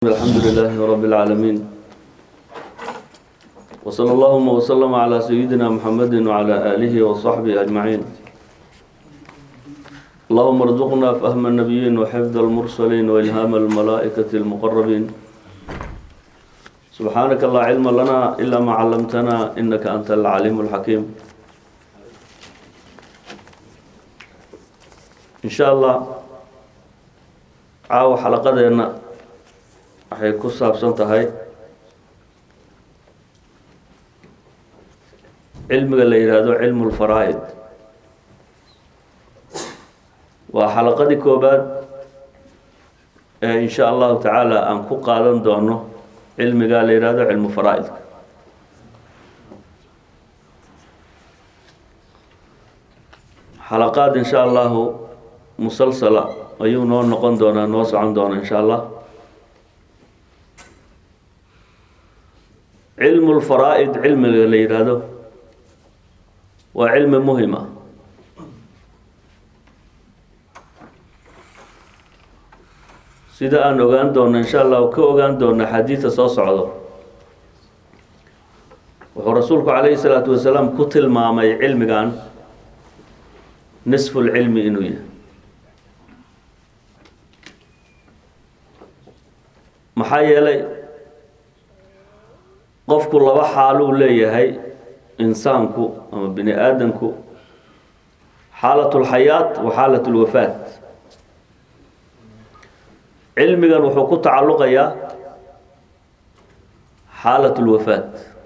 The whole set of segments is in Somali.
الحمد لله رب العالمين وصلى اللهم وسلم على سيدنا محمد وعلى آله وصحبه أجمعين اللهم ارزقنا فهم النبيين وحفظ المرسلين وإلهام الملائكة المقربين سبحانك لا علم لنا إلا ما علمتنا إنك أنت العليم الحكيم إن شاء الله عاو حلقتنا waxay ku saabsan tahay cilmiga la yidhaahdo cilmu lfaraa'id waa xalaqadii koobaad ee in sha allahu tacaala aan ku qaadan doono cilmiga la yidhaahdo cilmu faraa'idka xalaqaad in sha allahu musalsala ayuu noo noqon doonaa noo socon doona in sha allah cilmu lfaraa'id cilmiga la yidhaahdo waa cilmi muhima sida aan ogaan doono insha allah ka ogaan doona xadiidka soo socdo wuxuu rasuulku calayhi salaatu wasalaam ku tilmaamay cilmigan nisfu lcilmi inuu yahay maxaa yeelay qofku laba xaaluu leeyahay insaanku ama bini aadamku xaalat lxayaat wa xaalat lwafaat cilmigan wuxuu ku tacalluqayaa xaalat lwafaat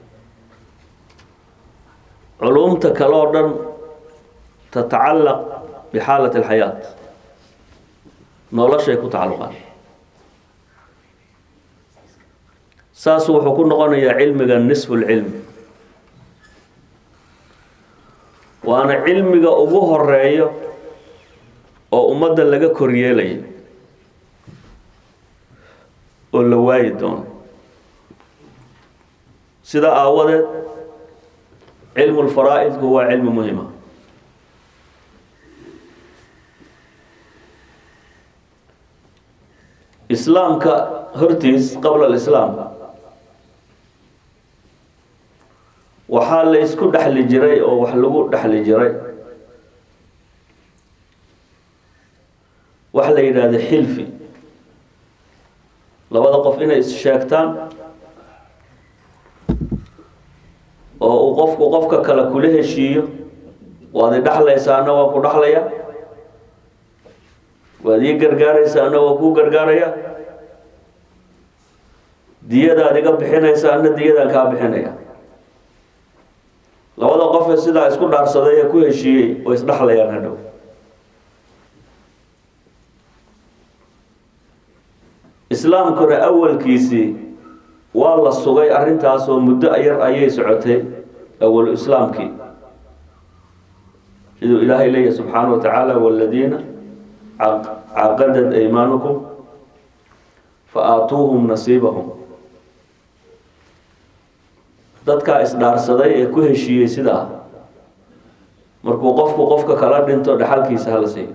culumta kale oo dhan tatacallaq bixaalat alxayaat noloshay ku tacalluqaan saas wuxuu ku noqonayaa cilmiga nisfu lcilmi waana cilmiga ugu horeeyo oo ummadda laga koryeelayo oo la waayi doono sida aawadeed cilmu lfaraa'idku waa cilmi muhima islaamka hortiis qabla alislaam waxaa la isku dhexli jiray oo wax lagu dhexli jiray wax la yidhaahdo xilfi labada qof inay is-sheegtaan oo uu qofku qofka kale kula heshiiyo waad i dhexlaysaana waa ku dhexlaya waad ii gargaaraysaana waa kuu gargaaraya diyadaad iga bixinaysaana diyadaan kaa bixinaya labada qofee sidaa isku dhaarsaday ee ku heshiiyey oo isdhexlayaan hadhow islaamkuna awalkiisii waa la sugay arrintaasoo muddo yar ayay socotay awalu islaamkii siduu ilaahay leeyahy subxaana wa tacaala waladiina caqadad aymaanukum fa aatuuhum nasiibahum dadkaa isdhaarsaday ee ku heshiiyey sidaa markuu qofku qofka kala dhinto dhaxalkiisa hala siiyo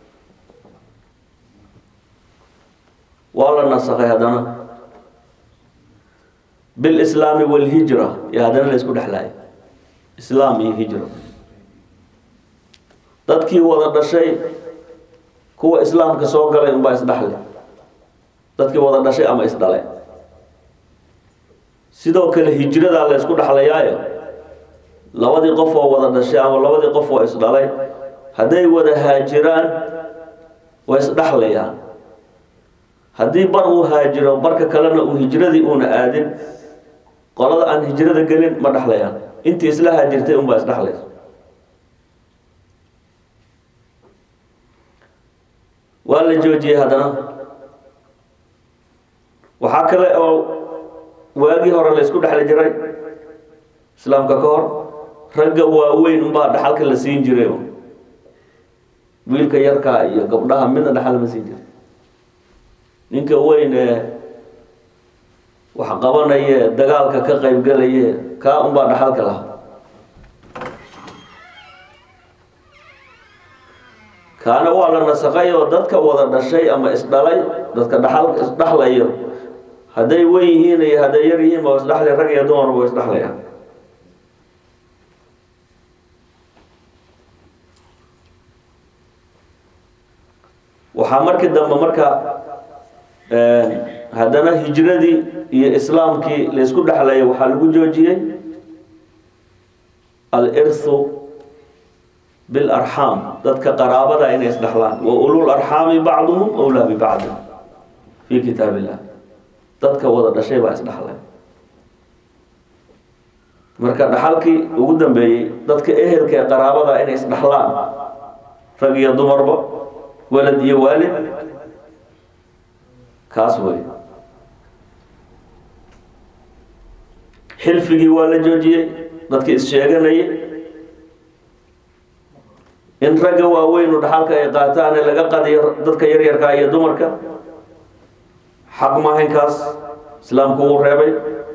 waa la nasakay haddana bilislaami walhijra iyo haddana la isku dhexlaaya islaam iyo hijro dadkii wada dhashay kuwa islaamka soo galay unbaa isdhexle dadkii wada dhashay ama isdhalay sidoo kale hijradaa la ysku dhexlayaayo labadii qof oo wada dhashay ama labadii qof oo isdhalay hadday wada haajiraan way isdhexlayaan haddii bar uu haajiro barka kalena uu hijradii uuna aadin qolada aan hijrada gelin ma dhexlayaan intii isla haajirtay unbaa isdhexlaysa waa la joojiyey haddana waxaa kale oo waagii hore la isku dhexli jiray islaamka ka hor ragga waaweyn unbaa dhaxalka la siin jiray wiilka yarkaa iyo gabdhaha midna dhaxal ma siin jiray ninka weyn ee wax qabanaye dagaalka ka qaybgalaye kaa unbaa dhaxalka lahaa kaana waa la nasakay oo dadka wada dhashay ama isdhalay dadka dhaxal isdhaxlayo hadday wen yihiin iyo hadday yar yihiin waa isdhexlay rag iyo dumarba waa isdhexlayaan waxaa markii dambe marka haddana hijradii iyo islaamkii laysku dhexlayay waxaa lagu joojiyey alirthu bilarxaam dadka qaraabada inay isdhexlaan wa ulul arxaami bacduhum awlaa bibacdin fi kitaab illah dadka wada dhashay baa isdhexlay marka dhaxalkii ugu dambeeyey dadka ehelka ee qaraabada inay isdhexlaan rag iyo dumarba walad iyo waalid kaas wey xilfigii waa la joojiyey dadkii is-sheeganayay in ragga waaweynu dhaxalka ay qaataan ee laga qadiyo dadka yaryarka iyo dumarka xaq maahaynkaas islaamku uu reebay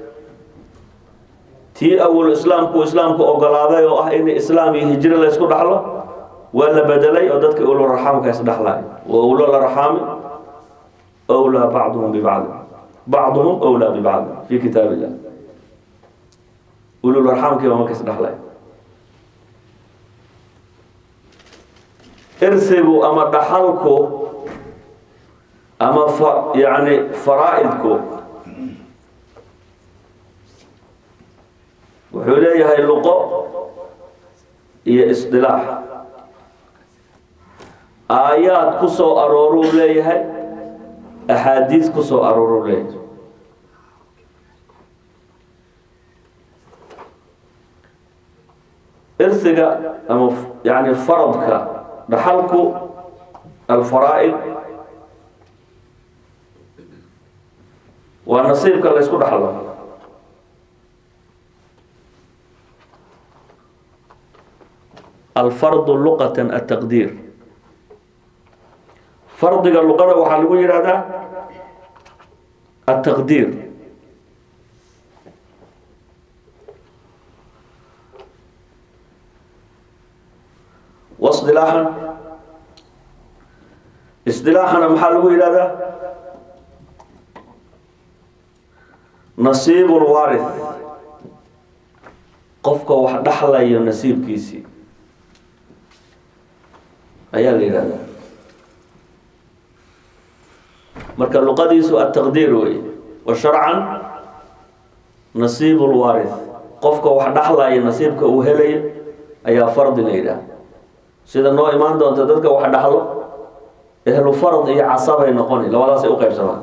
tii awal islaamku islaamku ogolaaday oo ah in islaam iyo hijro la ysku dhaxlo waa la bedelay oo dadka ulul arxaamka isdhexlaay wa ulul arxaami awlaa bacduhum bibacdi bacduhum awlaa bibacdi fi kitaab illah ulul arxaamkii baa marka isdhexlay irsigu ama dhaxalku ama fa yani faraa-idku wuxuu leeyahay luqo iyo isdilaax aayaad ku soo arooruu leeyahay axaadiis ku soo arooruu leeyahay irsiga ama yani faradka dhaxalku alfaraa-id waa nasiibka la ysku dhaxlo alfardu luqatan ataqdiir fardiga luqada waxaa lagu yidhahdaa ataqdiir wasilaaxan isdilaaxana maxaa lagu yidhahdaa nasiib lwaarith qofka wax dhaxlayo nasiibkiisii ayaa la yidhahdaa marka luqadiisu ataqdiir wey wa sharcan nasiib lwaarith qofka wax dhaxlaya nasiibka uu helayo ayaa fardi la yidhaha sida noo imaan doonta dadka wax dhaxlo ehlu fard iyo casabay noqoni labadaasay uqeybsamaan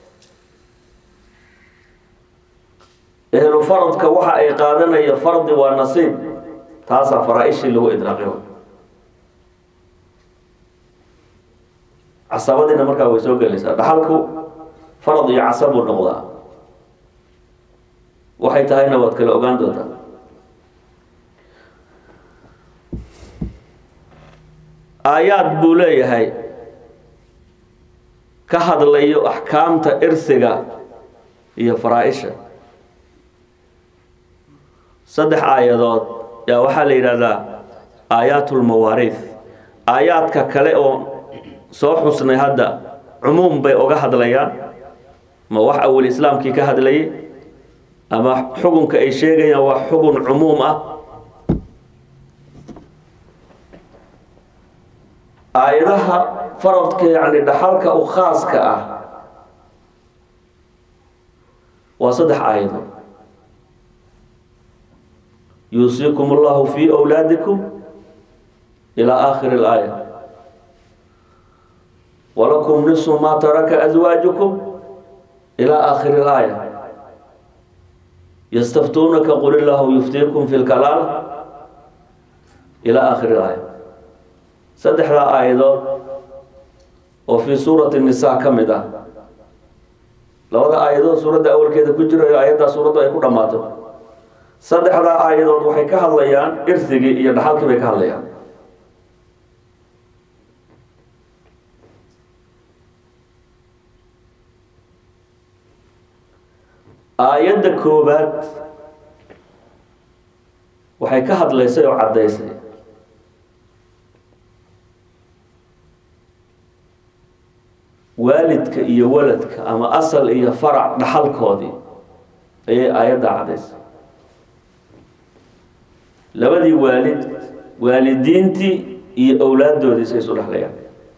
ehlu faradka waxa ay qaadanaya fardi waa nasiib taasaa faraa-ishii lagu idraaqay casabadiina markaa way soo gelaysaa dhaxalku farad iyo casab buu noqdaa waxay tahayna waad kala ogaan doontaa aayaad buu leeyahay ka hadlayo axkaamta irsiga iyo faraa-isha saddex aayadood yaa waxaa la yidhahdaa aayaat lmawaariith aayaadka kale oo soo xusnay hadda cumuum bay oga hadlayaan ma wax awal islaamkii ka hadlayay ama xukunka ay sheegayaan waa xukun cumuum ah aayadaha faradka yani dhaxalka u khaaska ah waa saddex aayado yuusiikum allahu fi wlaadikum ilaa aakhiri اlaaya wlakum niصu ma taraka azwaajukum ilى aakhiri اlaaya ystaftuunaka qul illaahu yuftiikum fi lkalaal ilى aakhiri اlaaya saddexdaa aayadood oo fii suurati nisa ka mid ah labada aayadood suuradda awalkeeda ku jirayo aayaddaa suuraddu ay ku dhammaato saddexdaa aayadood waxay ka hadlayaan irsigii iyo dhaxalkii bay ka hadlayaan aayadda koobaad waxay ka hadlaysay oo caddaysay waalidka iyo waladka ama asal iyo farac dhaxalkoodii ayay aayadda cadaysa labadii waalid waalidiintii iyo owlaaddoodii say isu dhexlayaan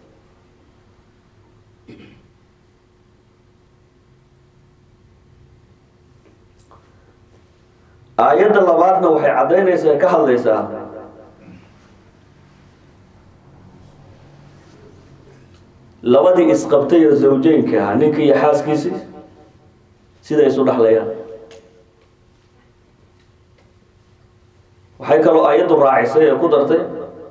aayadda labaadna waxay caddaynaysaa ka hadlaysaa labadii isqabtay oo zawjeynka ahaa ninka iyo xaaskiisii siday isu dhexlayaan waxay kaloo aayaddu raacisay ee ku dartay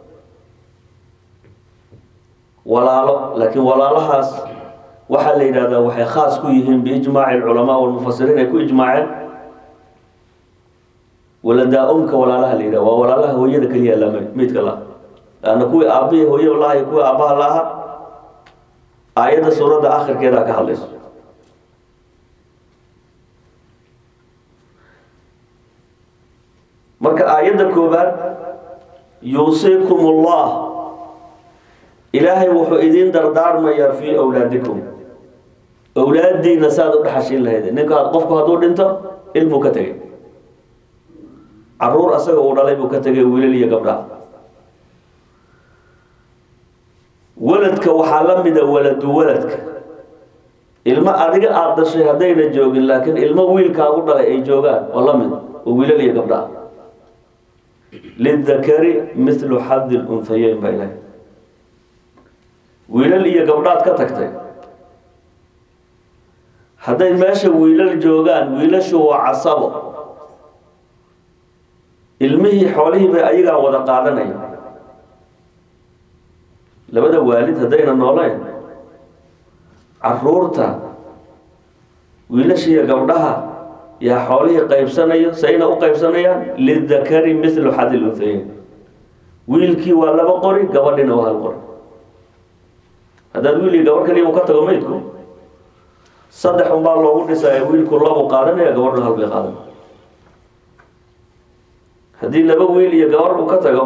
walaalo laakiin walaalahaas waxaa la yidhahdaa waxay khaas ku yihiin biijmaaci alculamaa walmufasiriin ay ku ijmaaceen waladaa-umka walaalaha la yidhaha waa walaalaha hooyada keliya la meydka la laanna kuwii aabbihi hooyada laha iyo kuwii aabbaha la aha aayadda suuradda akhirkeedaa ka hadlayso marka aayadda koobaad yuusiikum ullah ilaahay wuxuu idiin dardaarmayaa fii awlaadikum awlaaddiina saad u dhexashin lahayd ninka qofku hadduu dhinto ilmuu ka tegay caruur asaga uu dhalay buu ka tegay wiilal iyo gabdhaha waladka waxaa la mida waladu waladka ilmo adiga aada dhashay haddayna joogin laakiin ilmo wiilkaagu dhalay ay joogaan oo la mid oo wiilal iyo gabdhaha lidakari mithlu xadi lunhayeyn baa ilahay wiilal iyo gabdhaad ka tagtay hadday meesha wiilal joogaan wiilashu waa casabo ilmihii xoolihii bay ayagaa wada qaadanaya labada waalid haddayna nooleen caruurta wiilashiiyo gabdhaha yaa xoolihii qaybsanayo sayna u qaybsanayaan lidakari mithlu xadil unhayeyn wiilkii waa laba qori gabadhina waa hal qori haddaad wiil iyo gabadh kaliya u ka tago maydku saddex unbaa loogu dhisaya wiilku labu qaadanaya gabadhuna hal bay qaadan haddii laba wiil iyo gabadh uu ka tago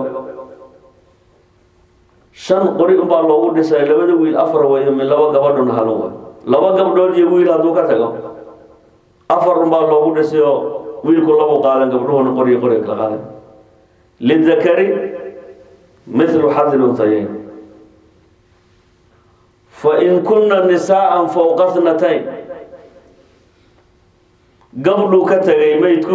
shan qori unbaa loogu dhisaya labada wiil afar wayo min laba gabadhuna halun way laba gabdhood iyo wiil hadduu ka tago afar unbaa loogu dhisay oo wiilku labu qaadan gabdhuhuna qoriyo qoriga kala qaadan lidakari mithlu xadil unhayeyn fain kuna nisaءa fowqa thnatayn gabdhuu ka tegay maydku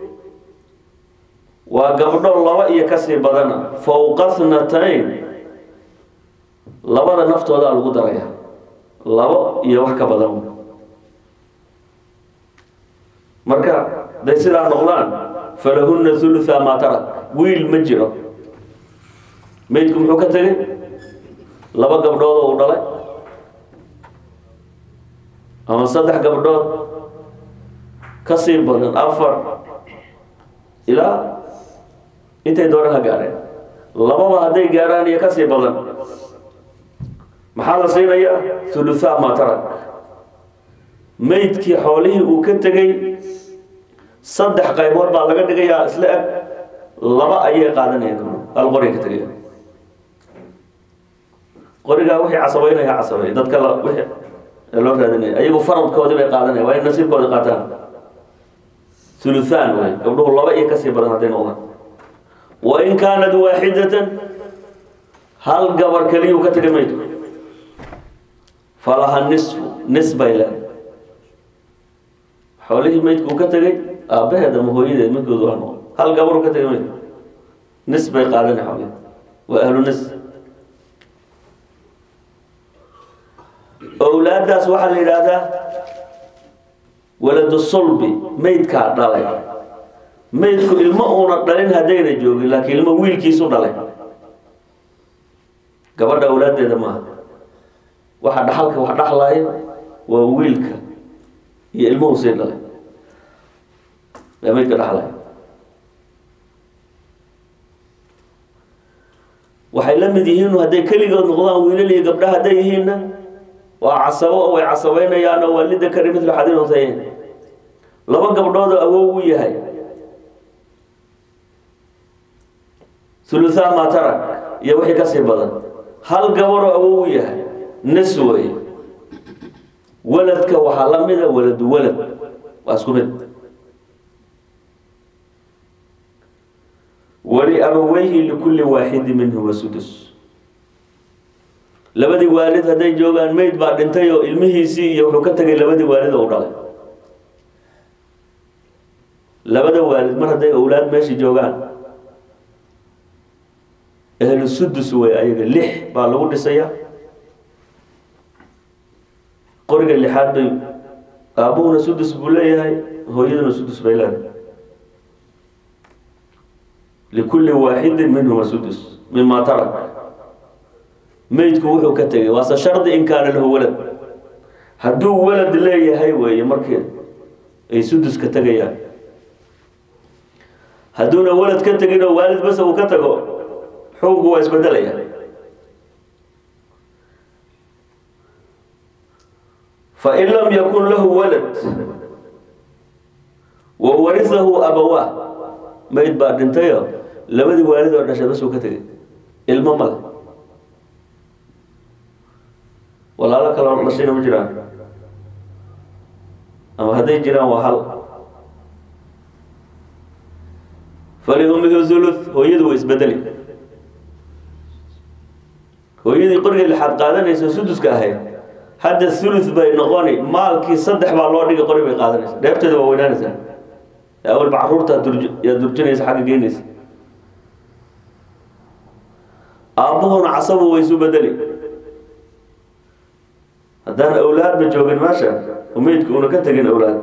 waa gabdho laba iyo kasii badana fowqa thnatayn labada naftoodaa lagu daraya labo iyo wax ka badan marka day sidaa noqdaan falahuna hulutha maa tarak wiil ma jiro maydku muxuu ka tegay laba gabdhood oo u dhalay ama saddex gabdhood ka sii badan afar ilaa intay doona ha gaareen lababa hadday gaaraan iyo ka sii badan maxaa la siinayaa huluthaa maa tarak maydkii xoolihii uu ka tegay saddex qaybood baa laga dhigayaa isla eg laba ayay qaadanayaan gabdho hal qoriga ka tegaya qorigaa wixii casabeynaya casabey dadka la wixii loo raadinaya ayagu faradkoodii bay qaadanaya waa in nasiibkoodi qaataan huluthaan way gabdhuhu laba iyo kasii badan hadday noqdaan wain kaanat waaxidatan hal gabar keliyuu ka tegay maydku falaha nisfu nis bay leedahay xoolihii maydku uu ka tegay aabbaheed ama hooyadeed midkoodu waa noqon hal gabaruu ka tegay maydku nis bay qaadanay xoolihi waa ahlu nis owlaaddaas waxaa la yidhaahdaa waladu sulbi maydkaa dhalay maydku ilmo uuna dhalin haddayna joogin laakiin ilmo wiilkiisu dhalay gabadha awlaaddeeda maaha waxa dhaxalka wax dhaxlaayo waa wiilka iyo ilmuhu sii dhalay ee maydka dhaxlaya waxay la mid yihiin hadday keligood noqdaan wiilal iyo gabdha hadday yihiinna waa casabo oo way casabeynayaanoo waa lidakari midlu xadin untayn laba gabdhoodoo awow u yahay huluthaan maa tarak iyo wixii kasii badan hal gabaroo awow u yahay nis wey waladka waxaa la mida waladu walad waa isku mid waliabaweyhi likulli waaxidi minhuma sudus labadii waalid hadday joogaan mayd baa dhintay oo ilmihiisii iyo wuxuu ka tegay labadii waalid oo u dhalay labada waalid mar hadday owlaad meesha joogaan ahlu sudus wey ayaga lix baa lagu dhisaya qoriga lixaad bay aabuhuna sudus buu leeyahay hooyaduna sudus bay leedahay likulli waaxidin minhuma sudus mima tarak meydku wuxuu ka tegay waase shardi in kaana lahu walad hadduu walad leeyahay weeye markii ay suduska tegayaan hadduuna walad ka tegin oo waalid bas uu ka tago xukunku waa isbedelaya fain lam yakun lahu walad wa warisahu abawaa mayd baa dhintayo labadii waalid oo dhashay bas uu ka tegay ilmo male walaalo kaloo dhashayna ma jiraan ama hadday jiraan waa hal faliumihi thuluth hooyadu way isbedeli hooyadii qoriga lixaad qaadanaysa suduska ahayd hadda thuluth bay noqoni maalkii saddex baa loo dhigay qori bay qaadanaysa dheefteeda waa weynaanaysaa awalba caruurtaa durj yaa durjinaysa xagga geynaysa aabbuhuna casabu way isu bedeli haddaan awlaadba joogin meesha umeydka una ka tegin awlaad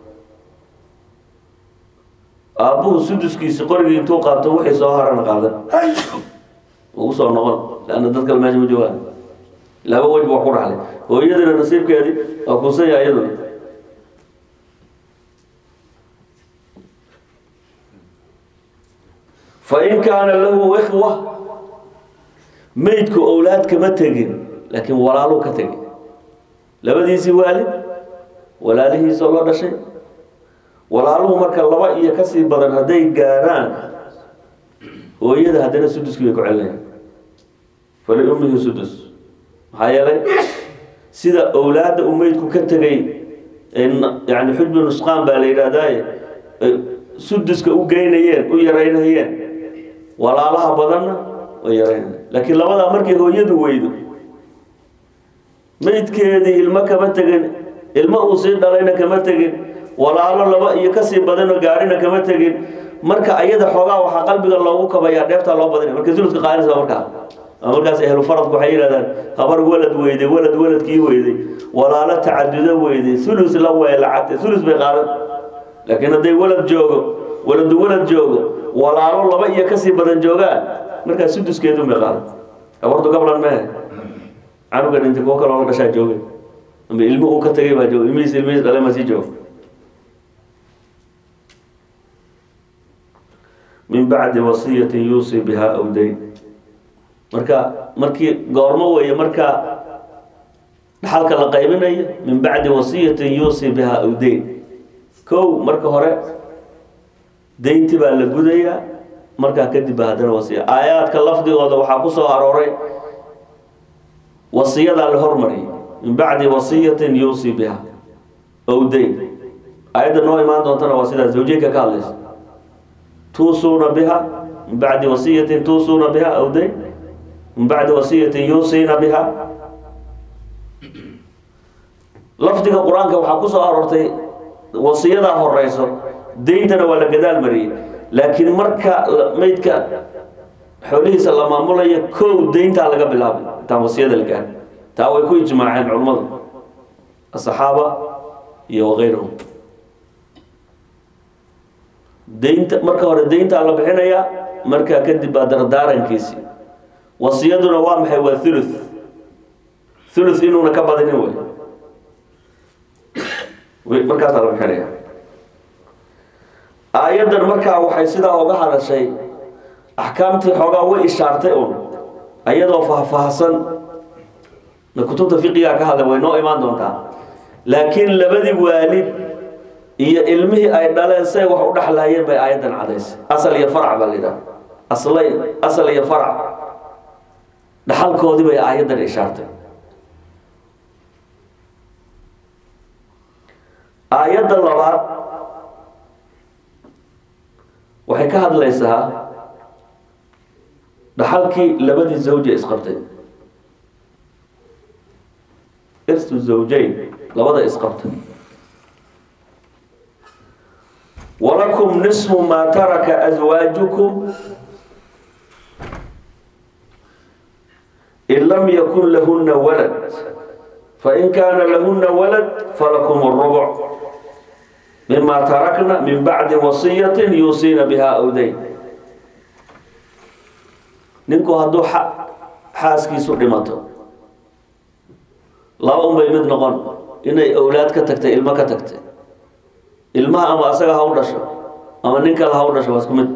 aabbuhu suduskiisi qorigii intuu qaato wixii soo harana qaadan ugu soo noqon leanna dad kale meesha ma joogaan laba wejba wax ku dhaxlay hooyadina nasiibkeedii waa kuusaya iyaduna fain kaana lahu ikhwa meydku owlaad kama tegin laakiin walaaluu ka tegin labadiisii waalid walaalihiisoo la dhashay walaaluhu marka laba iyo kasii badan hadday gaaraan hooyada haddana suduskii bay ku celinayaan faliummihi sudus maxaa yeelay sida owlaadda uu meydku ka tegay yani xujbu nusqaan baa la yidhahdaaye suduska u geynayeen u yaraynayeen walaalaha badanna way yaraynayeen laakiin labadaa markay hooyadu weydo meydkeedii ilmo kama tegin ilmo uu sii dhalayna kama tegin walaalo laba iyo kasii badanoo gaarina kama tegin marka ayada xoogaa waxaa qalbiga loogu kabayaa dheeftaa loo badinaya marka suludka qaadanaysa markaa markaas ahlu faradku waxay yidhahdaan habar walad weyday walad waladkii weyday walaalo tacadudo weyday ulus la weelacatay ulus bay qaadan laakiin hadday walad joogo waladu walad joogo walaalo laba iyo kasii badan joogaan markaas suduskeedu bay qaadan habartu gablan mehe canugan inta kuwo kaloo la dhashaa jooga ama ilmo uu ka tagay baa jooga ilmihiis ilmihiis dhale ma sii jooga min bacdi wasiyatin yuusii bihaa aw dayn marka markii goormo weeye marka dhaxalka la qaybinayo min bacdi wasiyatin yuusii bihaa aw dayn kow marka hore daynti baa la gudayaa markaa kadib baa haddana wasiya aayaadka lafdigooda waxaa ku soo arooray wasiyadaa la hormariyay min bacdi wasiyatin yuusii biha ow dayn aayadda noo imaan doontana waa sidaa zawjeynka ka hadlaysa tuusuuna biha min bacdi wasiyatin tuusuuna biha aw dayn min bacdi wasiyatin yuusiina biha lafdiga qur-aanka waxaa ku soo aroortay wasiyadaa horeyso dayntana waa la gadaal mariyey laakiin marka maydka xoolihiisa la maamulayo kow dayntaa laga bilaabay intaan wasiyada la gaari taa way ku ijmaaceen culummadu asaxaaba iyo wakayrahum daynta marka hore dayntaa la bixinayaa markaa kadib baa dardaarankiisi wasiyaduna waa maxay waa thuluth thuluth inuuna ka badinin wey markaasaa la bixinaya aayaddan markaa waxay sidaa oga hadashay axkaamtii xoogaa way ishaartay un ayadoo faahfaahsan na kutubta fiqiga ka hadlay way noo imaan doontaa laakiin labadii waalid iyo ilmihii ay dhaleen say wax u dhexlaayeen bay aayaddan cadaysay asal iyo farac baa la yidhaha aslayn asal iyo farac dhaxalkoodii bay aayaddan ishaartay aayadda labaad waxay ka hadlaysaa dhaxalkii labadii zawje isqabtay irsu zawjayn labada isqabtay walakum nisfu maa taraka aswaajukum in lam yakun lahuna walad fain kaana lahuna walad falakum الربع mima tarakna min bacdi wasiyati yuusiina biha awdayn ninku hadduu xaaskiisu dhimato laba un bay mid noqon inay awlaad ka tagtay ilmo ka tagtay ilmaha ama asaga ha u dhasho ama nin kale ha u dhasho waa isku mid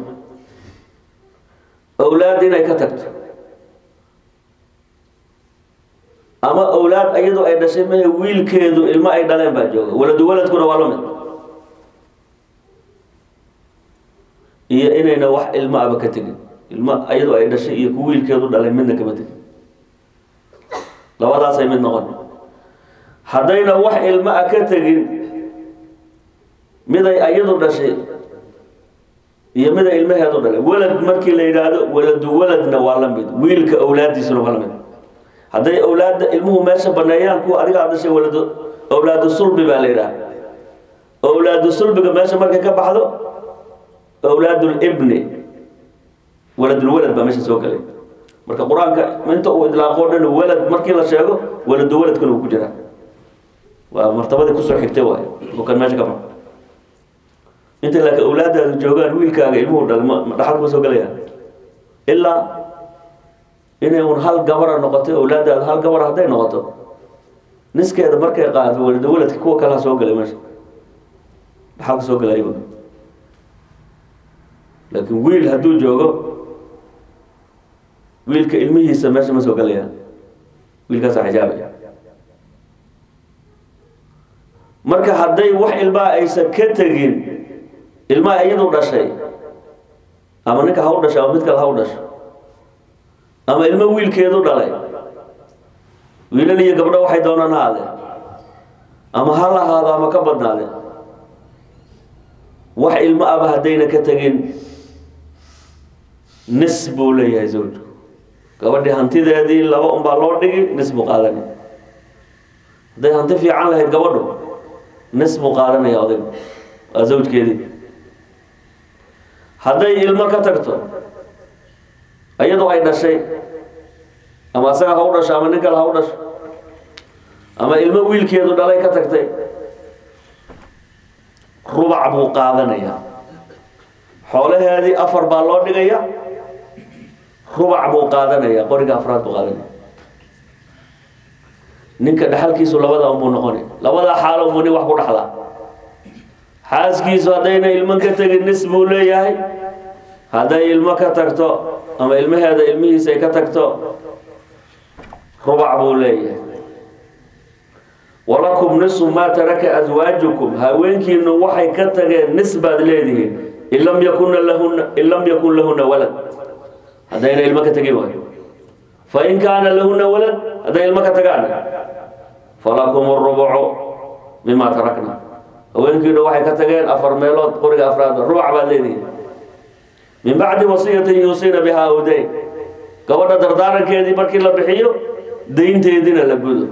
awlaad inay ka tagto ama awlaad iyadoo ay dhashay mahe wiilkeedu ilmo ay dhaleen baa jooga waladu waladkuna waa la mid iyo inayna wax ilmo aba ka tegin ilmo iyadoo ay dhashay iyo ku wiilkeedu dhalay midna kama tegin labadaasay mid noqon haddayna wax ilmo a ka tegin miday ayadu dhashay iyo miday ilmaheedu dhalay walad markii la yidhaahdo waladu waladna waa la mid wiilka awlaadiisuna waa la mid hadday awlaadda ilmuhu meesha baneeyaan kuwa adigaa dhashay waladu awlaadu sulbi baa la yidhaha awlaadu sulbiga meesha markay ka baxdo awlaadulibni waladulwalad baa meesha soo gelay marka qur-aanka inta uu idlaaqo dhan walad markii la sheego waladu waladkuna uu ku jiraa waa martabadii kusoo xigtay waay oo kan meesha ka baxo inta laakiin awlaadaadu joogaan wiilkaaga ilmuhu dhal ma dhaxal kuma soo gelaya ilaa inay un hal gabara noqoto awlaadaadu hal gabar hadday noqoto niskeeda markay qaado waladu waladka kuwa kalaa soo gelay meesha dhaxal ka soo gelay ayagu laakiin wiil hadduu joogo wiilka ilmihiisa meesha ma soo gelayaan wiilkaasa xijaabaya marka hadday wax ilmaa aysan ka tegin ilmaha iyadu dhashay ama ninka ha u dhashay ama mid kale ha u dhasho ama ilmo wiilkeedu dhalay wiilal iyo gabdho waxay doonaan ha adeen ama ha lahaado ama ka badnaadeen wax ilmo aba haddayna ka tegin nis buu leeyahay zawjku gabadhii hantideedii laba unbaa loo dhigi nis buu qaadanaya hadday hanti fiican lahayd gabadhu nis buu qaadanaya odaygu waa zawjkeedii hadday ilmo ka tagto iyadoo ay dhashay ama asaga ha u dhasho ama nin kale ha u dhasho ama ilmo wiilkeedu dhalay ka tagtay rubac buu qaadanayaa xoolaheedii afar baa loo dhigaya rubac buu qaadanaya qoriga afraad buu qaadanaya ninka dhaxalkiisu labada unbuu noqonay labadaa xaalo unbuu nin wax ku dhaxlaa xaaskiisu haddayna ilmo ka tegin nis buu leeyahay hadday ilmo ka tagto ama ilmaheeda ilmihiisa ay ka tagto rubac buu leeyahay walakum nisu maa taraka aswaajukum haweenkiinu waxay ka tageen nis baad leedihiin in lam yakuna lahuna in lam yakun lahuna walad haddayna ilmo ka tegin waayo fain kaana lahuna walad hadday ilmo ka tagaan falakum rubucu mima tarakna haweenkiinu waxay ka tageen afar meelood qoriga afraad rubac baad leedihiin min bacdi wasiyatin yuusiina bihaa awdayn gabadha dardaarankeedii markii la bixiyo daynteediina la gudo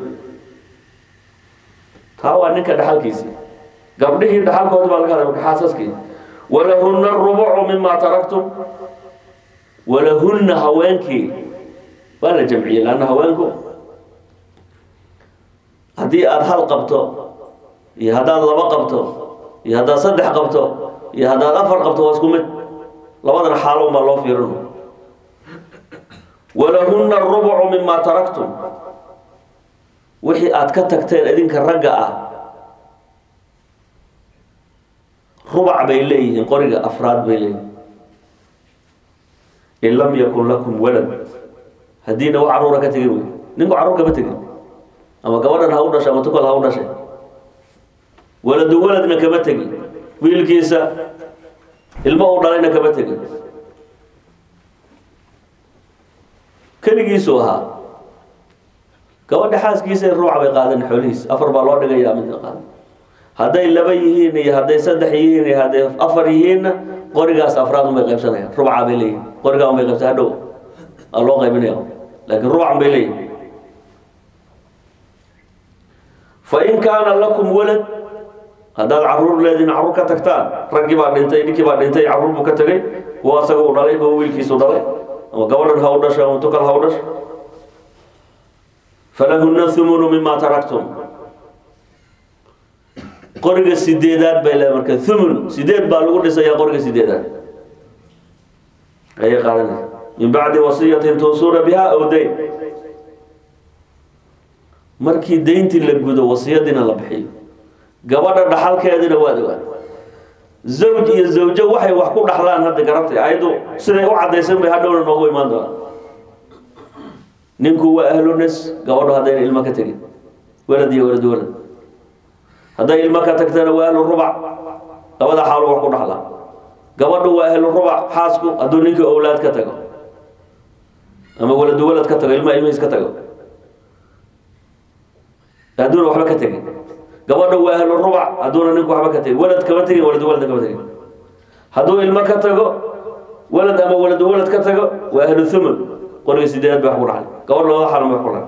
taa waa ninka dhaxalkiisii gabdhihii dhaxalkoodi baa laga hadlay xaasaskii walahunna rubucu mima taraktum walahunna haweenkii waa la jamciyey laanna haweenku haddii aada hal qabto iyo haddaad laba qabto iyo haddaad saddex qabto iyo haddaad afar qabto waa isku mid labadan xaalo unbaa loo fiirino walahunna rubucu mima taraktum wixii aad ka tagteen idinka ragga ah rubac bay leeyihiin qoriga afraad bay leeyihiin in lam yakun lakum walad haddiina wax caruura ka tegin wey ninku carruur kama tegin ama gabadhan ha u dhashay ama tukal ha u dhashay waladu waladna kama tegin wiilkiisa ilmo uu dhalayna kama tegin keligiisuu ahaa gabadha xaaskiisa ruuca bay qaadan xoolihiis afar baa loo dhigayaa midna qaadan hadday laba yihiin iyo hadday saddex yihiin iyo hadday afar yihiinna qorigaas afraad unbay qaybsanayaan rubca bay leeyihin qorigaa unbay qaybsan hadhow aa loo qaybinaya laakiin rubcan bay leeyihin fain kaana lakum walad haddaad caruur leedihin caruur ka tagtaan raggii baa dhintay ninkii baa dhintay caruur buu ka tegay kuwa asaga u dhalay kuwa wiilkiisu dhalay ama gabadhan ha u dhasho ama tukal ha u dhasho falahuna humunu mima taraktum qoriga sideedaad bay leedahay marka thumun sideed baa lagu dhisayaa qoriga sideedaad ayay qaadanaysa min bacdi wasiyatin tuusuuna biha aw dayn markii dayntii la gudo wasiyadiina la bixiyo gabadha dhaxalkeedina waad ogaan zawj iyo zawjo waxay wax ku dhaxlaan hadda garabtay ayaddu siday u caddaysan bay hadhowna noogu imaan doonaa ninku waa ahlunas gabadho haddayna ilmo ka tegin walad iyo walad walad hadday ilmo ka tagtana waa ahlu rubac labada xaalo wax ku dhaxlaa gabadhu waa ahlu rubac xaasku hadduu ninkii owlaad ka tago ama waladu walad ka tago ilma ilmihiis ka tago hadduuna waxba ka tegin gabadha waa ahlu rubac hadduuna ninku waxba ka tegin walad kama tegin waladu walad kama tegin hadduu ilmo ka tago walad ama waladu walad ka tago waa ahlu thumun qoriga sideedaad bay wax ku dhaxlay gabadh labada xaalo bay wax ku dhaxlay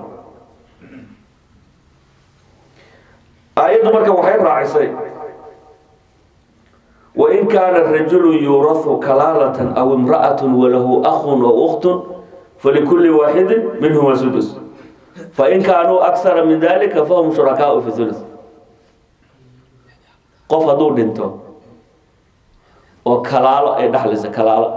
aayaddu marka waxay raacisay wain kaana rajulu yuurahu kalaalatan aw imra'atun walahu akhun aw ukhtun falikulli waaxidin minhuma sudus fain kaanuu aksara min dalika fahum shurakaau fi thuluth qof hadduu dhinto oo kalaalo ay dhaxlaysa kalaalo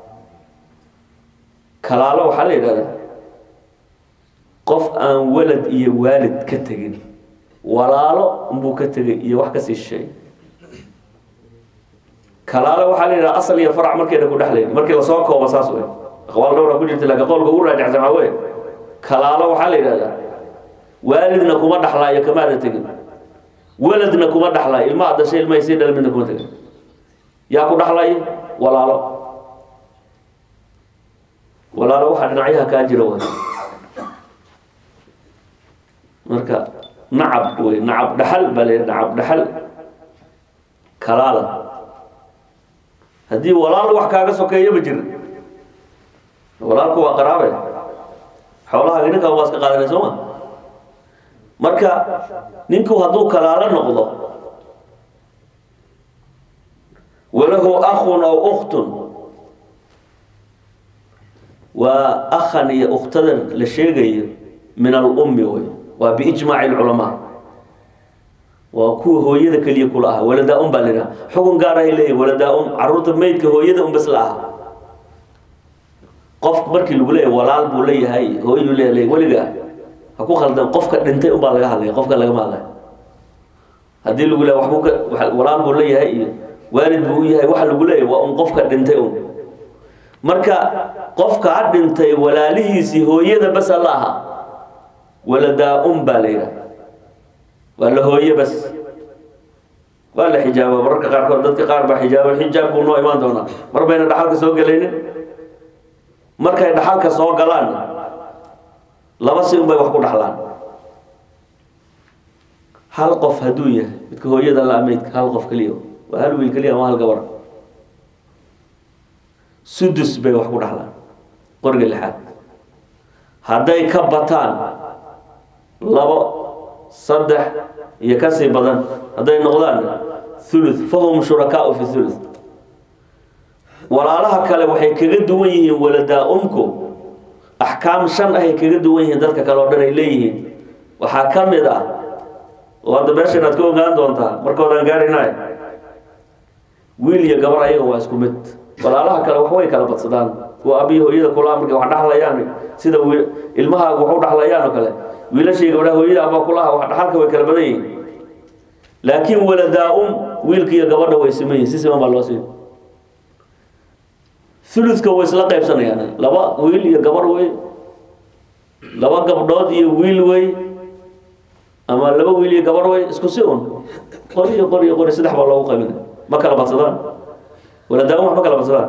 kalaalo waxaa la yidhahdaa qof aan walad iyo waalid ka tegin walaalo unbuu ka tegay iyo wax kasii shisheey kalaalo waxaa la yidhaha asal iyo farac markayna ku dhexlayn markii lasoo koobo saas wey aqwaal dhowra ku jirta laakiin qowlka ugu raajacsan waxaa wey kalaalo waxaa la yidhahdaa waalidna kuma dhaxlaayo kamaada tegin waladna kuma dhaxlaayo ilma ad dhashay ilmahay sii dhala midna kuma tegin yaa ku dhaxlayo walaalo walaalo waxaa dhinacyaha kaa jira way marka nacab wey nacab dhaxal baa la nacab dhaxal kalaala haddii walaal wax kaaga sokeeyaba jira walaalku waa qaraabe xoolaha ninka waa iska qaadanay soo ma marka ninku hadduu kalaalo noqdo walahu akhun aw ukhtun waa akhan iyo ukhtadan la sheegayo min alummi wey waa biijmaaci lculamaa waa kuwa hooyada keliya kula ah waladaa-un baa laidhaha xukun gaar ahay leeyahy waladaa-un caruurta meydka hooyada un bas la aha qof markii lagu leeyahy walaal buu leeyahay hooyaduu leeyahay weligaa ha ku khaldan qofka dhintay un baa laga hadlaya qofka lagama hadlaya haddii lagu leeyahy waxbuu ka walaal buu leeyahay iyo waalid buu u yahay waxa lagu leeyahy waa un qofka dhintay un marka qofkaa dhintay walaalihiisii hooyada basa la aha waladaa-un baa la yidhaha waa la hooye bas waa la xijaaba mararka qaarkood dadka qaar baa xijaaba xijaabkuu noo imaan doonaa mar bayna dhaxalka soo gelaynin markay dhaxalka soo galaan laba si un bay wax ku dhaxlaan hal qof hadduu yahay midka hooyada la meydka hal qof keliya waa hal wiil keliya ama hal gabar sudus bay wax ku dhaxlaan qoriga lixaad hadday ka bataan labo saddex iyo kasii badan hadday noqdaan thuluth fahum shurakaau fi thuluth walaalaha kale waxay kaga duwan yihiin waladaa-umku axkaam shan ahay kaga duwan yihiin dadka kale oo dhan ay leeyihiin waxaa ka mid ah oo hadda meesha inaad ka ogaan doontaa markoodaan gaarinaay wiil iyo gabar ayaga waa isku mid walaalaha kale wax way kala badsadaan kuwa abiyi hooyada kulaa markay wax dhaxlayaan sida ilmahaaga wax u dhaxlayaan oo kale wiilashii gabdhaha hooyada abaa kulaha wax dhaxalka way kala badan yihiin laakiin waladaa-um wiilka iyo gabadha way siman yihin si siman baa loo siin thuluthka way isla qaybsanayaan laba wiil iyo gabar wey laba gabdhood iyo wiil wey ama laba wiil iyo gabar wey isku si un qori iyo qori iyo qori saddex baa loogu qaybinay ma kala badsadaan waladaa-um wax ma kala badsadaan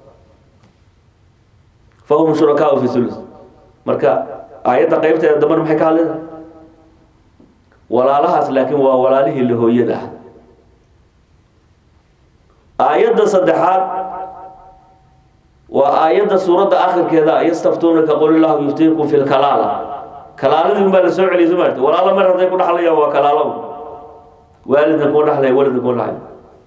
fahum shurakaau fi thuluth marka aayadda qaybteeda dambana maxay ka hadlaysa walaalahaas laakiin waa walaalihii la hooyada ah aayadda saddexaad waa aayadda suuradda akhirkeeda yastaftuunaka qul illahu yuftiikum fi lkalaala kalaaladii unbaa la soo celiyay somaarta walaalo mar hadday ku dhaxlayaan waa kalaalaba waalidna kuma dhaxlaya walidna kuma dhaxlaya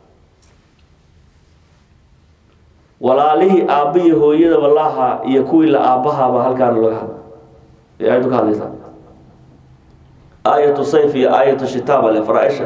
walaalihii aabbihi hooyadaba lahaa iyo kuwii la aabbahaaba halkaana laga hadla ay aayaddu ka hadlaysaa aayatu sayf iyo aayatu shitaaba le faraaisha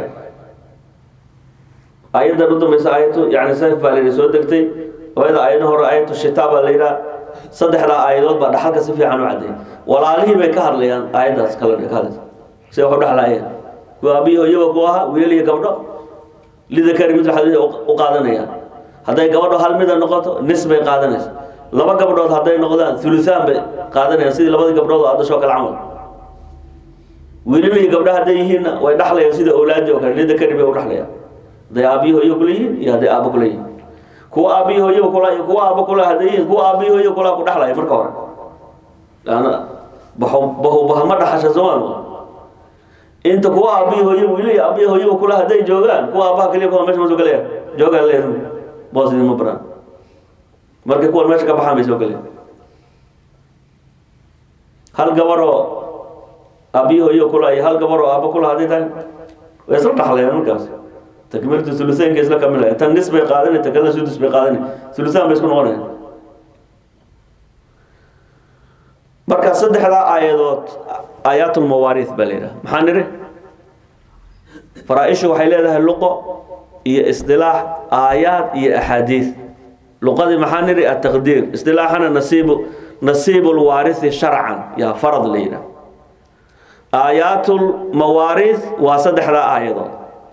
aayaddan u dambaysa aayatu yani sayf baa layidhi soo degtay ayada aayadna hore aayatu shitaab baa la yidhaha saddexdaa aayadood baa dhaxalka si fiican u cadday walaalihii bay ka hadlayaan aayaddaas kale ka hadlaysa si wax u dhexlaayeen kuwa aabbihi hooyaba ku ahaa wiil iyo gabdho lidakari mid xadiis u qaadanayaan hadday gabadho hal mida noqoto nis bay qaadanaysa laba gabdhood hadday noqdaan thulusaan bay qaadanayaan sidii labadii gabdhood oo adashoo kale camal wiililihii gabdha hadday yihiinna way dhaxlayaan sida awlaadii oo kale lidakari bay u dhaxlayaan hadday aabbihi hooyo kula yihiin iyo hadday aabbo kula yihiin kuwa aabbihi hooyaba kula iyo kuwa aabbo kula hadday yihiin kuwa aabbihi hooyo kula ku dhaxlaya marka hore laana baho baho bahama dhaxasha soomaa inta kuwa aabbihi hooyo wiilihi aabbihi hooyaba kula hadday joogaan kuwa aabbaha kaliya kuwa meesha ma soo gelaya joogaan leedahay boos idinma baraan markay kuwan meesha ka baxaan bay soo geleen hal gabaroo aabbihi hooyo kula iyo hal gabaroo aabbo kula hadday tahay way isla dhaxlayaan markaas takmiiltu thulusaynka isla kamilaya tan nis bay qaadanay tan kalena sudus bay qaadanay thulusaan bay isku noqonayaan marka saddexdaa aayadood aayaatulmawaariis baa la yidhaha maxaa nidhi faraa-ishu waxay leedahay luqo iyo isdilaax aayaad iyo axaadiis luqadii maxaa nidhi ataqdiir isdilaaxana nasiibu nasiibu lwaarisi sharcan yaa farad la yidhaha aayaatulmawaariis waa saddexdaa aayadood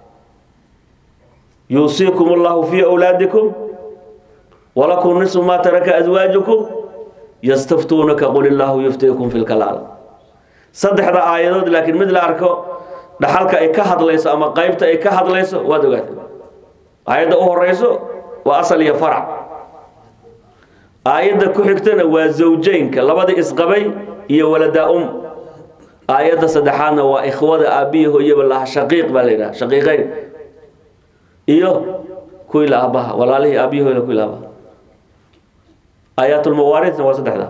yuusiikum allahu fii awlaadikum walakum nisfu maa taraka aswaajukum yastaftuunaka qul illaahu yuftiikum fi lkalaal saddexda aayadood laakiin mid la arko dhaxalka ay ka hadlayso ama qeybta ay ka hadlayso waad ogaatay aayadda u horeyso waa asal iyo farac aayadda ku xigtana waa zawjeynka labadii isqabay iyo waladaa um aayadda saddexaadna waa ikhwada aabbihi hooyaba laha shaqiiq baa la yidhaha shaqiiqeyn iyo kuwii la aabbaha walaalihii aabbihi hooyla kuwii la aabaha aayaatulmawaarisna waa saddexda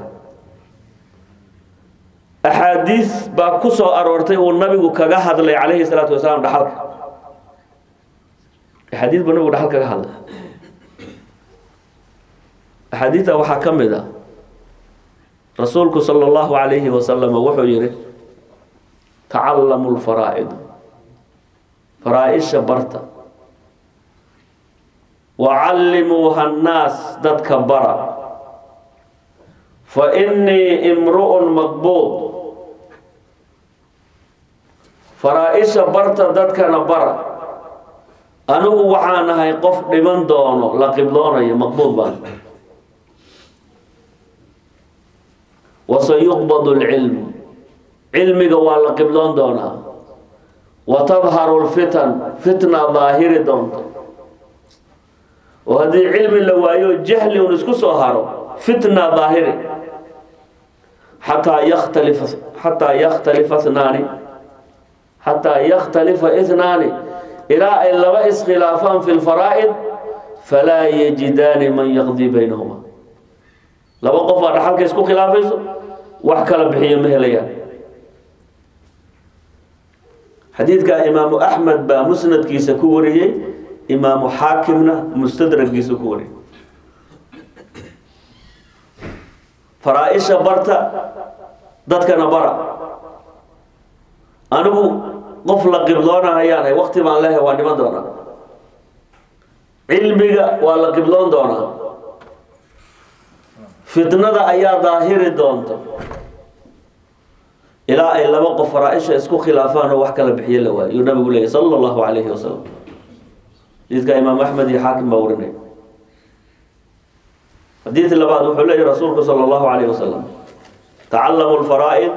axaadiis baa ku soo aroortay uu nabigu kaga hadlay calayhi salaatu wasalaam dhaxalka axaadiis buu nabigu dhaxal kaga hadlay axaadiista waxaa ka mid a rasuulku sala allahu calayhi wasalam wuxuu yihi tacallamu lfaraa'id faraa-isha barta wacallimuuha annaas dadka bara fa innii imru'un maqbuud faraa-isha barta dadkana bara anigu waxaan ahay qof dhiman doono la qibloonayo maqbuud baan wasayuqbadu lcilmu cilmiga waa la qibloon doonaa wa tadharu lfitan fitna daahiri doonto oo haddii cilmi la waayo jahli un isku soo haro fitna daahiri xataa yakhtalifa xataa yakhtalifa ithnaani xataa yakhtalifa ithnaani ilaa ay laba iskhilaafaan fi lfaraa'id falaa yajidaani man yaqdii baynahuma laba qof baa dhaxalka isku khilaafayso wax kala bixiyo ma helayaan xadiidka imaamu axmed baa musnadkiisa ku wariyey imaamu xaakimna mustadragiisa ku wariyey faraa-isha barta dadkana bara anigu qof la qibloona hayaanahay wakti baan leehay waa dhiman doonaa cilmiga waa la qibloon doonaa fitnada ayaa daahiri doonta ilaa ay laba qof faraa-isha isku khilaafaan oo wax kala bixiyo la waayo yuu nabigu leeyay sala allahu calayhi wasalam xadiidka imaam axmed iyo xaakim baa warinay xadiid labaad wuxuu leeyahy rasuulku sala allahu calayhi wasalam tacallamu lfaraa'id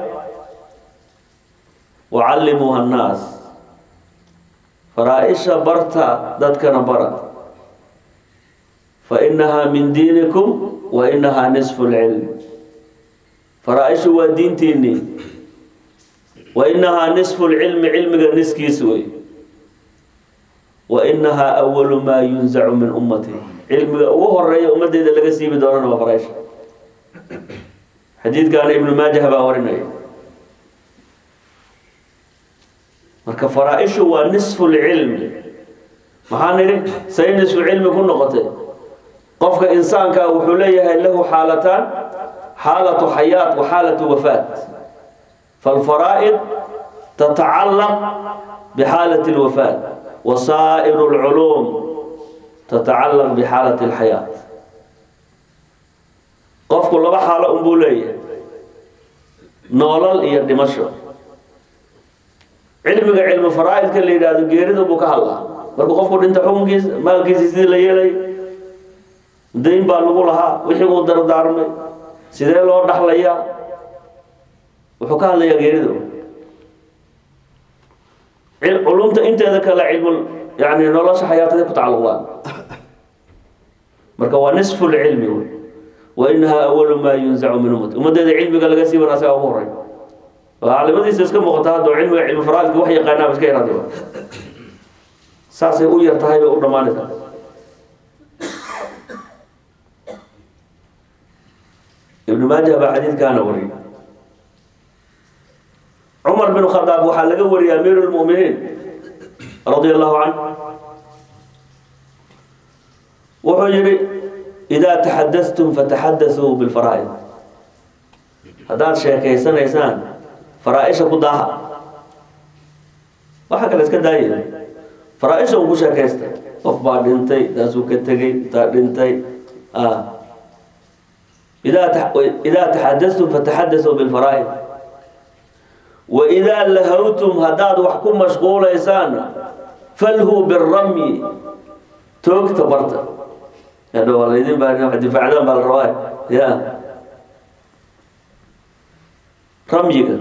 wacallimuuha annaas faraa-isha barta dadkana bara fa inahaa min diinikum wa inahaa nisfu lcilm faraa-ishu waa diintiinii wa inahaa nisfu lcilmi cilmiga niskiis wey wainahaa awalu maa yunzacu min ummati cilmiga ugu horeeya ummadeyda laga siibi doonana waa faraaisha xadiidkaana ibnu maajah baa warinaya marka faraa-ishu waa nisfu lcilmi maxaa nidhi say nisfu cilmi ku noqotay qofka insaanka wuxuu leeyahay lahu xaalataan xaalatu xayaat wa xaalatu wafaat falfaraa'id tatacallaq bixaalati اlwafaat wasaa'iru اlculuum tatacallaq bixaalati اlxayaat qofku laba xaalo unbuu leeyahay noolal iyo dhimasho cilmiga cilmi faraa'idka la yidhaahdo geerida buu ka hadlaa markuu qofku dhinta xukunkiisa maalkiisa sidii la yeelay dayn baa lagu lahaa wixii uu dardaarmay sidee loo dhaxlayaa wuxuu ka hadlayaa geerida culumta inteeda kale cilmul yani nolosha xayaatada ku tacalluqdaan marka waa nisfu lcilmi wey wainahaa awalu maa yunzacu min ummati ummaddeeda cilmiga laga siiban asaga ugu horey caalimadiisa iska muuqata hadda cilmiga cilmi faraalka wax yaqaanaaba iska yaraadi saasay u yar tahay bay u dhammaanaysaa ibnu maajah baa xadiidkaana wariyay cumar bin khadaab waxaa laga wariyay amiiru lmuminiin radia allahu canh wuxuu yihi idaa taxadastum fataxadasuu bilfaraa'id haddaad sheekaysanaysaan faraa-isha ku daaha waxa kale iska daaya faraa-isha un ku sheekaysta qof baa dhintay taasuu ka tegey taa dhintay idaa taxadastum fataxadasuu bilfaraa'id waidaa lahawtum haddaad wax ku mashquulaysaan falhu biramyi toogta barta hadhow laydin baa difaacdaan baa la rabaa ya ramyiga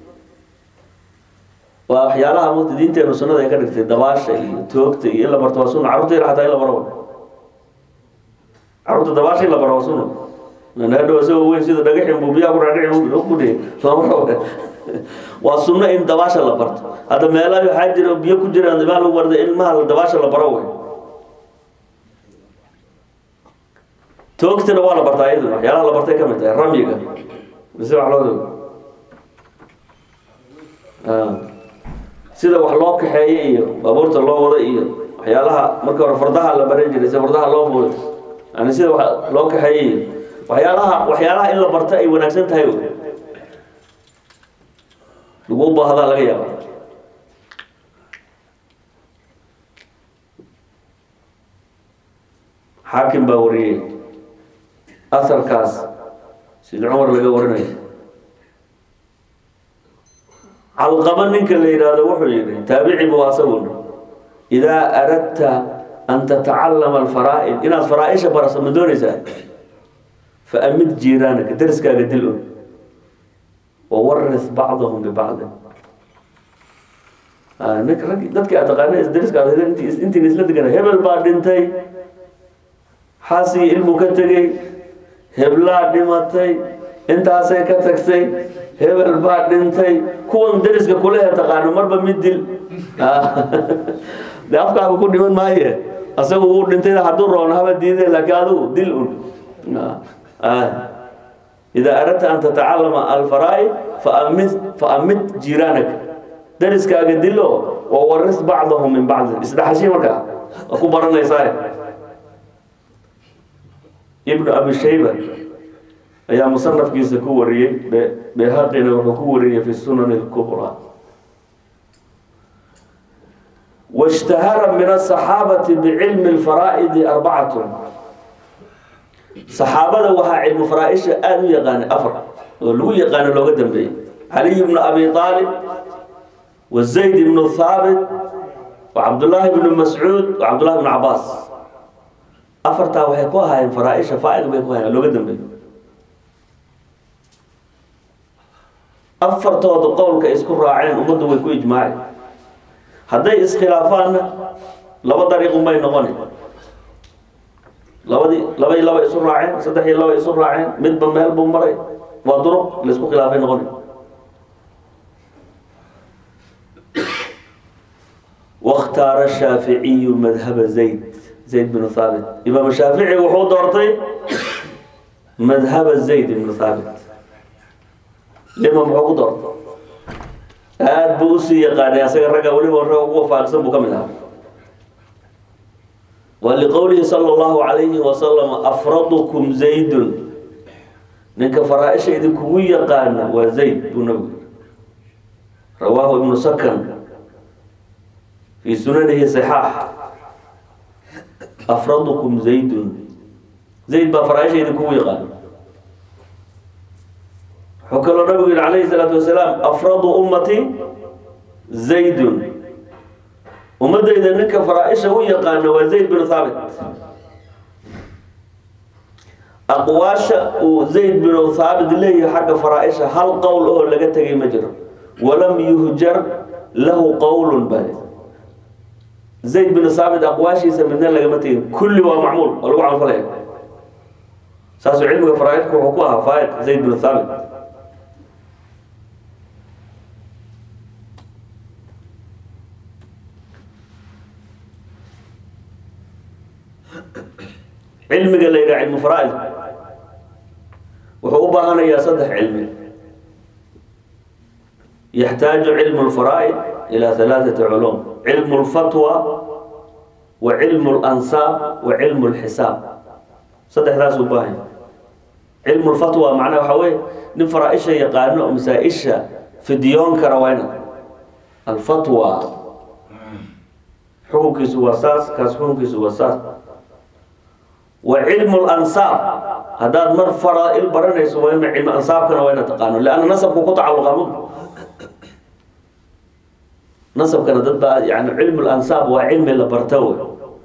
waa waxyaalaha mugta diinteenu sunnada ay ka dhigtay dabaasha iyo toogta iyo in la barto waa sunna carruurta yar xataa in la baro carruurta dabaasha in la baro waa sunna hadhow isagoo weyn sida dhagaxin buu biyaha ku dhaadhicin ku dhihi lama rabo waa sunno in dabaasha la barto hadda meelaha waxaa jira biyo ku jiraan ilmaha lagu barda ilmaha dabaasha la baro wey toogtina waa la bartaa iyaduna waxyaalaha la bartay ka mid tahay ramyiga mise wax loo sida wax loo kaxeeye iyo baabuurta loo wada iyo waxyaalaha marka hore fardaha la baran jiray sida fardaha loo fuulay yani sida wa loo kaxeeye iyo waxyaalaha waxyaalaha in la barta ay wanaagsan tahay lagu baahdaa laga yaaba xaakim baa wariyey asarkaas sida cumar laga warinayo calqaba ninka la yidhaahdo wuxuu yidhi taabici buu asaguna idaa aradta an tatacallama alfaraa'id inaad faraa-isha baraso ma doonaysaa fa amid jiiraanaka dariskaaga dil un wawaris bacdahum bibacdin ninka raggi dadkii aad taqaana dariskaad intiin isla degana hebel baa dhintay xaasii ilmu ka tegey heblaa dhimatay intaasay ka tagtay hebel baa dhintay kuwan dariska kulehe taqaano marba mid dil de afkaaga ku dhiman maaye asagu uu dhintay hadduu roono haba diiday laakiin adigu dil un idaa aradta an tatacalama alfaraa'id faamid faamid jiiraanaka dariskaaga dilo oo waris bacdahum min bacdin isdhaxashi markaa waa ku baranaysaa ibnu abi shayba ayaa musanafkiisa ku wariyey behaqina wuxuu ku wariyey fi sunan اlkubraa washtahara min asaxaabati bicilmi اlfaraa'idi arbacatun saxaabada waxaa cilmu faraa-isha aada u yaqaanay afar oo lagu yaqaano looga dambeeyey caliy bnu abi aalib wa zayd ibnu thaabit wa cabdullaahi bnu mascuud wa cabdullahi bnu cabaas afartaa waxay ku ahaayeen faraa-isha faa-id bay ku ahayen looga dambeeyey afartooda qowlka isku raaceen ummaddu way ku ijmaaceen hadday iskhilaafaanna laba dariiqun bay noqona labadii laba iyo laba isu raaceen saddex iyo laba isu raaceen midba meel buu maray waa duruq laisku khilaafay noqona wakhtaara shaaficiyu madhaba zayd zayd binu thaabit imaam shaafici wuxuu doortay madhaba zayd ibnu thaabit lima muxuu ku doortay aada buu usii yaqaanay asaga ragga weliba ragga ugu wafaaqsan buu ka mid ahaa wa liqowlihi sala allahu calayhi wasalam afradukum zaydun ninka faraa-isha idinkugu yaqaana waa zayd buu nabigu yiri rawaahu ibnu sakan fii sunanihi صixaax afradukum zaydun zayd baa faraa-isha idinkugu yaqaana wuxuu kaloo nabigu yihi calayhi salaatu wasalaam afradu ummati zaydun ummadayda ninka faraa-isha u yaqaana waa zayd binu thaabit aqwaasha uu zayd binu thaabit leeyahay xagga faraa-isha hal qowl oo laga tegay ma jiro walam yuhjar lahu qowlun bale zayd binu thaabit aqwaashiisa midna lagama tegin kulli waa macmuul oo lagu camalfalaya saasuu cilmiga faraa-idka wuxuu ku ahaa faaiq zayd binu thaabit cilmiga la yidhaha cilmu faraa-id wuxuu u baahanayaa saddex cilmi yaxtaaju cilmu lfaraa-id ilaa halaaثati culum cilmu lfatwa wa cilmu lansaab wa cilmu lxisaab saddexdaas u baahanya cilmu lfatwa macnaha waxaa weye nin faraa-isha yaqaano oo masaa-isha fidyoon kara waa ina alfatwa xukunkiisu waa saas kaas xukunkiisu waa saas wa cilmu lansaab haddaad mar faraa-il baranayso waa ina cilmu ansaabkana waa ina taqaano leanna nasabku ku tacalluqa mu nasabkana dad baa yani cilmu lansaab waa cilmi la barta wey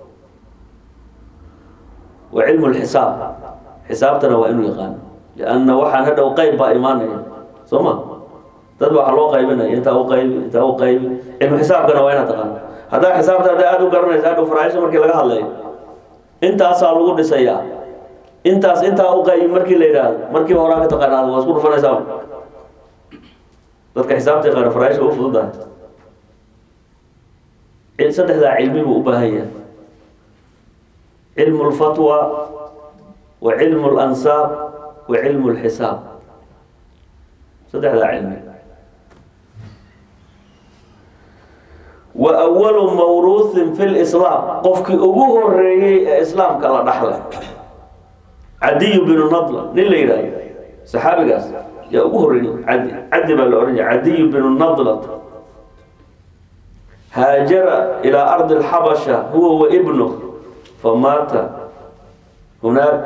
wa cilmu lxisaab xisaabtana waa inuu yaqaano lianna waxaan hadhow qeyb baa imaanaya soo ma dad ba waxaa loo qaybinaya intaa u qaybi intaa u qaybi cilmu xisaabkana waa inaad taqaano haddaa xisaabta hadda aada u garanaysa hadhow faraaisha markii laga hadlayo intaasaa lagu dhisayaa intaas intaa u qaybi markii la yidhaahdo markiiba horaa ka taqaanaad waa isku dhufanaysaa dadka xisaabta yaqaana faraaisha u fududahay saddexdaa cilmi buu u baahan yahay cilmu lfatwa wa cilmu lansaab wa cilmu lxisaab saddexdaa cilmi wa awalu mawruuhin fi lislaam qofkii ugu horeeyey ee islaamka la dhaxlay cadiyu binu nadla nin la yidhaahdo saxaabigaas yaa ugu horreeyey cadi cadi baa la odhan jira cadiyu binu nadlat haajara ilaa ardi alxabasha huwa wa ibnu famaata hunaak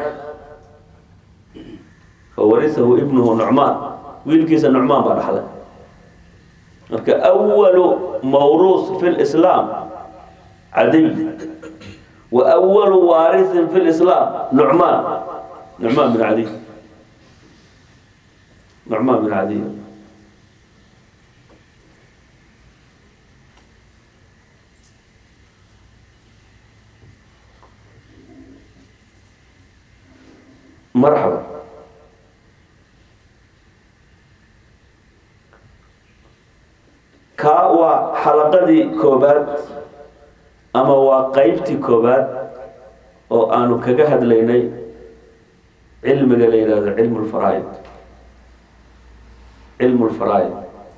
fawarisahu ibnuhu nucmaan wiilkiisa nucmaan baa dhaxlay marka awalu mawruus fi lislaam cadiy wa awalu waarisin fi lislaam nucmaan nucmaan bin cadiy nucmaan bin cadiy marxaba kaa waa xalaqadii koobaad ama waa qeybtii koobaad oo aanu kaga hadlaynay cilmiga la yidhahdo cilmu lfaraaid cilmu lfaraaid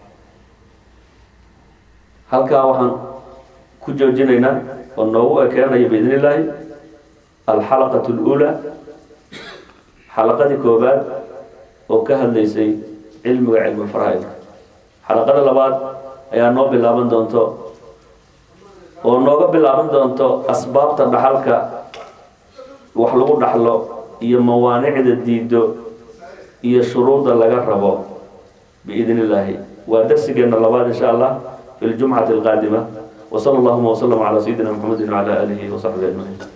halkaa waxaan ku joojinaynaa oo noogu ekeenaya biidn illaahi alxalaqat اlأulى xalaqadii koobaad oo ka hadlaysay cilmiga cilmu faraaidka xalaqada labaad ayaa noo bilaaban doonto oo nooga bilaaban doonto asbaabta dhaxalka wax lagu dhaxlo iyo mawaanicda diido iyo shuruudda laga rabo biidn illaahi waa darsigeena labaad insha allah fi ljumcati alqaadima wsala allahuma wslm calaa sayidina mxamedi wcala aalihi wasaxbihi ajmaciin